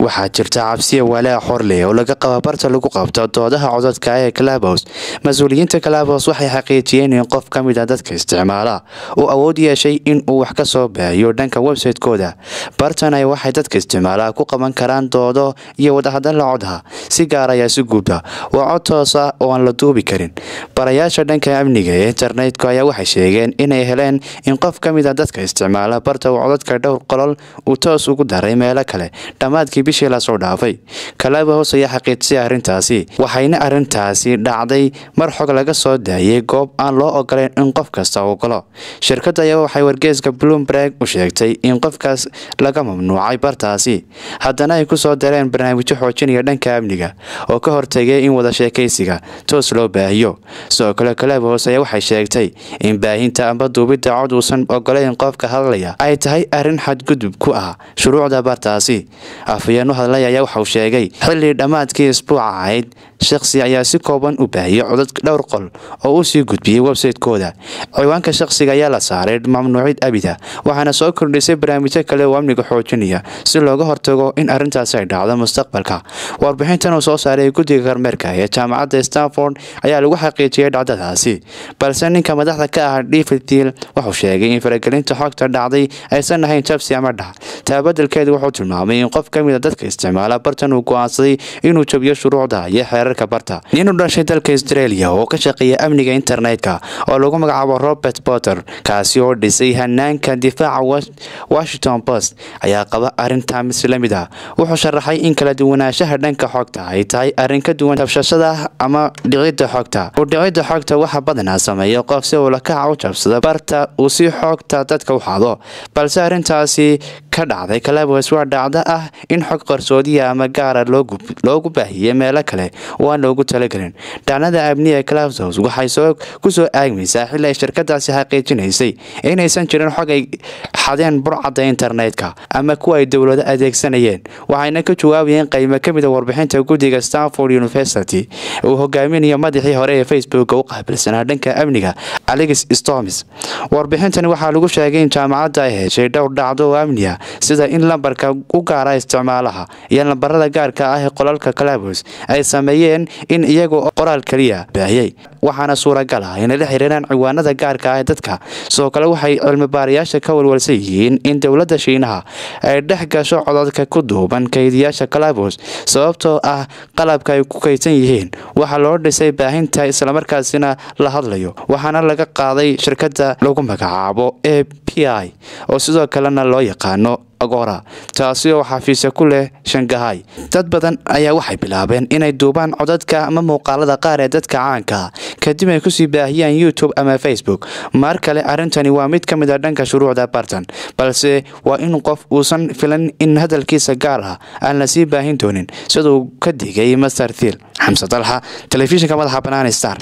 waxaa jirta cabsiya walaa xorleh oo laga qaba barta lagu qabto doodaha codadka ee kalabos mas-uuliyiinta kalabos waxay xaqiijiyeen in qof ka mid a dadka isticmaala uu awood yeeshay in uu wax ka soo baahiyo dhanka website-kooda bartan ay waxay dadka isticmaalaha ku qaban karaan doodo iyo wadahadalla codha si gaar ayaa si guuba waa cod toosa oo aan la duubi karin barayaasha dhanka amniga ee internetka ayaa waxay sheegeen inay heleen in qof ka mid a dadka isticmaala barta uu codadka dhowr qolol uu toos ugu daray meelo kale dhammaadkii bishii lasoo dhaafay kalaba hoos ayaa xaqiijisay arrintaasi waxayna arrintaasi dhacday mar xog laga soo daayay goob aan loo ogoleyn in qof kasta ogolo shirkadda ayaa waxay wargeeska bloomberg u sheegtay in qofkaas laga mamnuucay bartaasi haddana ay kusoo dareen barnaamijyo xoojinaya dhanka amniga oo ka hortegay in wada sheekaysiga toos loo baahiyo sidoo kale kalaba hoos ayaa waxay sheegtay in baahinta amba duubidda cod uusan ogoleyn qofka hadlaya ay tahay arrin xadgudub ku ah shuruucda bartaasi afhayeen u hadlay ayaa waxauu sheegay xilli dhammaadkii isbuuca ahayd shakhsi ayaa si kooban u baahiyey codad dhowr qol oo uu sii gudbiyey website-kooda ciwaanka shakhsiga ayaa la saaray mamnuucid abida waxaana soo kordhisay barnaamijyo kale oo amniga xoojinaya si looga hortago in arrintaasi ay dhacdo mustaqbalka warbixintan uu soo saaray guddiga kormeerka ee jaamacadda stanford ayaa lagu xaqiijiyey dhacdadaasi balse ninka madaxda ka ah david deal wuxuu sheegay in faragelinta xogta dhacday aysan ahayn jabsi ama dhac taabadelkeedu wuxuu tilmaamay in qof ka mid a dadka isticmaala bartan uu go-aansaday inuu jabiyo shuruucda iyo xeerarka barta nin u dhashay dalka australia oo ka shaqeeya amniga internetka oo lagu magacaabo robert potter kaasi oo dhisay hanaanka difaaca washington post ayaa qaba arrintaa mis la mid ah wuxuu sharaxay in kala duwanaanshaha dhanka xogta ay tahay arrin ka duwan tabshashada ama dhicidda xogta udhicidda xogta waxa badanaa sameeya qof si uu lakaca u jabsada barta uu si xogta dadka u xado balse arrintaasi ka dhacday kalabos waa dhacdo ah in xog qarsoodiya ama gaara loogu baahiyey meelo kale oo aan loogu talagelin dhacnada amniga kalabsos waxay kusoo aagmaysaa xili ay shirkadaasi xaqiijinaysay inaysan jirin xog ay xadeen burcadda internetka ama kuwa ay dowlado adeegsanayeen waxayna ka jawaabayeen qaymo ka mid a warbixinta guddiga stanford university uu hogaaminayo madaxii hore ee facebook u qaabilsanaa dhanka amniga alex storms warbixintani waxaa lagu sheegay in jaamacadda ay heshay dhowr dhacdo oo amniga sida in lambarka u gaara isticmaalaha iyo lambarada gaarka ah ee qolalka kalabos ay sameeyeen in iyagoo qoraal keliya baahiyey waxaana suuragal ah inay la xiriiraan ciwaanada gaarka ah ee dadka sidoo kale waxay cilmibaarayaasha ka walwalsan yihiin in dowladda shiinaha ay dhex gasho codadka ku duuban kaydiyaasha kalabos sababtoo ah qalabka ay ku kaydsan yihiin waxaa loo dhisay baahinta islamarkaasina la hadlayo waxaana laga qaaday shirkadda lagu magacaabo a p i oo sidoo kalena loo yaqaano agora taasi oo xafiisya ku leh shangahay dad badan ayaa waxay bilaabeen inay duubaan codadka ama muuqaalada qaar ee dadka caanka kadib ay kusii baahiyaan youtube ama facebook mar kale arrintani waa mid ka mid a dhanka shuruucda bartan balse waa in qof uusan filan in hadalkiisa gaar ah aan la sii baahin doonin siduu ka digay master thiil xamse dalxa telefishinka madaxa banaan star